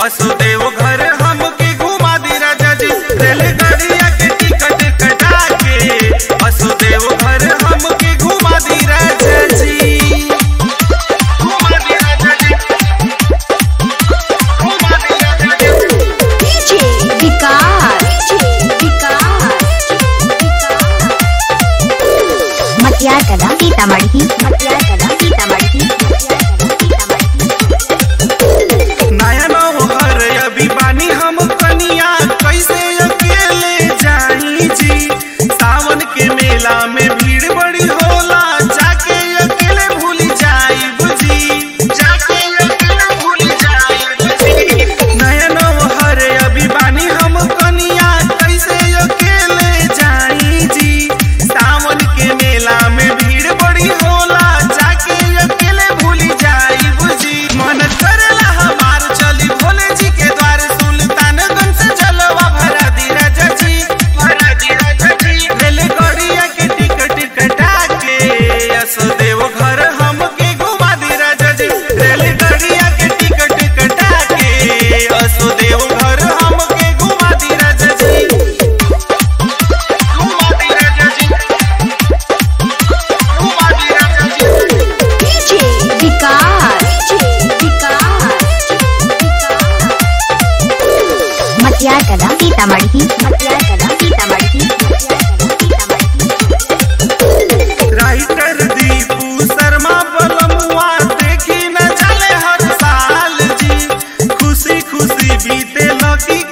वसुदेव घर हमके घुमा दी राजा जी रेलगाड़िया के टिकट कटा के वसुदेव घर हमके घुमा दी राजा जी घुमा दी राजा जी घुमा दी राजा जी DJ विकास मटियार कला सीतामढ़ी मटियार कला सीतामढ़ी नया नौहर अभी बानी हम कनिया कैसे अकेले जाई जी सावन के मेला में भीड़ बड़ी होला जाके अकेले भूल जाई बुझी जाके अकेले भूल जाई बुझी नया नौहर अभी बानी हम कनिया कैसे अकेले जाई जी सावन के मेला में भीड़ बड़ी होला जाके अकेले भूल जाई बुझी मन करेला हमार चली भोले जी के द्वार सुल्तानगंज से जलवा भरा दी राजा जी भरा दी राजा जी रेलगाड़िया के टिकट कटा के असदेव घर हमके घुमा दी राजा जी रेलगाड़िया के टिकट कटा के असदेव घर हमके घुमा दी राजा जी घुमा दी राजा जी घुमा दी राजा जी DJ विकास मटियार कला सीतामढ़ी मटियार कला सीतामढ़ी राइटर दीपू शर्मा बलमुआ देखी न चले हर साल जी खुशी खुशी बीते लकी